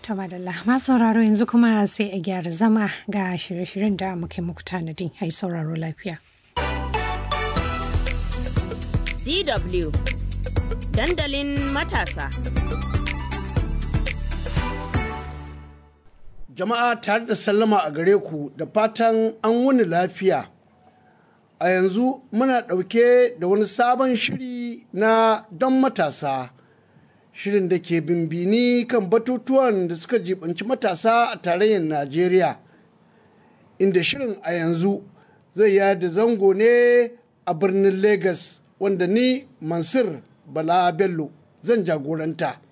To madalla masu sauraro yanzu kuma sai a gyara zama ga shirye-shiryen da muke muku tanadi ai sauraro lafiya. DW dandalin matasa. Jama'a tare da sallama a gare ku da fatan an wuni lafiya. A yanzu muna ɗauke da wani sabon shiri na don matasa. Shirin da ke bimbini kan batutuwan da suka jibanci matasa a tarayyar Najeriya. Inda shirin a yanzu zai yada zango ne a birnin Legas wanda ni Mansur Bala Bello zan jagoranta.